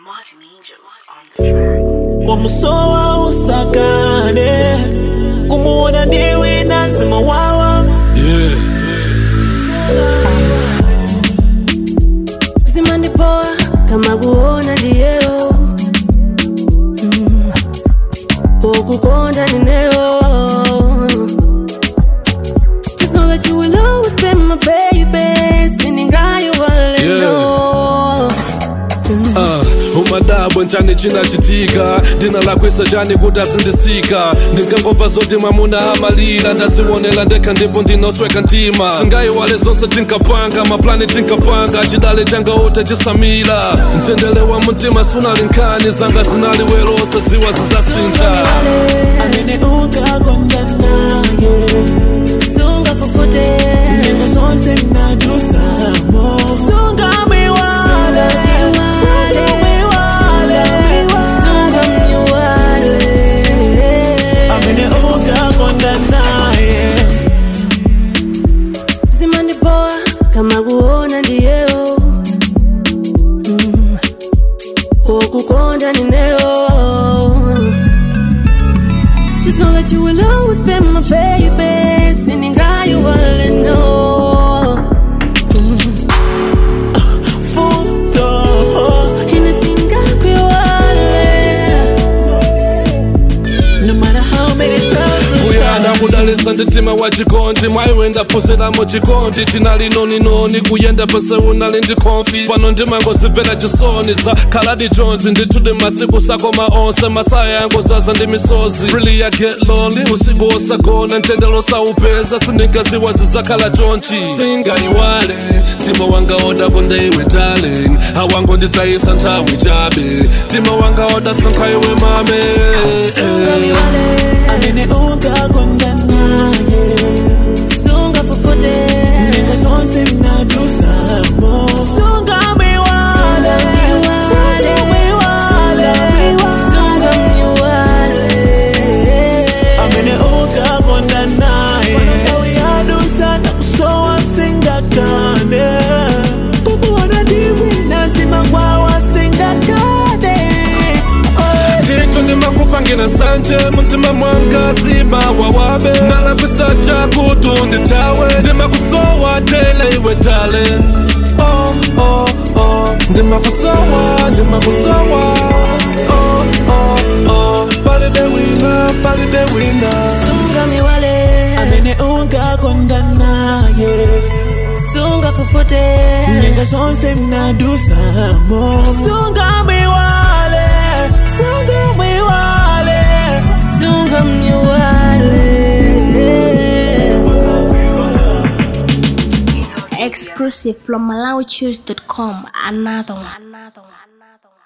Martin Angels on the track. wamusowa usakane kumuona ndiwe nazima wawa Yeah. zima ndipoa kama kuona ndiyeyo mm. okukonda nineyo Just know that you will always be my baby siningayo waleno Uh, umadabwe nchani chinachitika dina lakwisa chani kuti asindisika ndingangobva zoti mwamuna amalira ndazionera ndekha ndipo ndinosweka mtima singayiwale zonse tinkapanga maplani tinkapanga chidale changaute chisamira mtendere wa mtima sunalinkhani zanga zinali welosa ziwa zizasintha amene ukakonda naye sunga fufute nyengo zonse mnadusamo sungamiwale amene ukakonda naye zimandipoa kama kuona ndiyeyo mm. okukonda nineyo Just know that you will always be my baby siningayo waleno futo inasingakwewale no matter how many times you kuyana try kudalisa nditima wa chikondi mwaiwe ndaphunziramo chikondi tinali noninoni kuyenda pese unali ndikonfi pano ndimangozimvera chisoni za khaladi jonzi ndithuti masiku sakoma onse masaya yangu zaza ndi misozi really I get lonely usiku osagona mtendelo saupeza sindingaziwa zizakhala chonchi singayiwale mtima wanga oda konde iwe darling awango nditayisa nthawi chabe mtima wanga oda sankha iwe mame amene ukakonda naye sunga fufute nyengo zonse mnadusamo sungamiwale sungamiwale amene ukakonda naye nthawi yadusa nakusowa singakane kukuona ndiwe nazima kwawa singakane ndithu ndimakupangira sanje mumtima mwanga zima wawabe ndalakwisa chakutu ndithawe ndimakusowa tele iwe tale oh, oh, oh. ndimakusowa ndimakusowa oh, oh, oh. palibe wina palibe wina sungamiwale amene ukakonda naye sunga fufute nyengo zonse mnadusamo sungamiwale sungamiwale sungamniwale exclusive from MalawiChoose.com. Another one. Another one. Another one.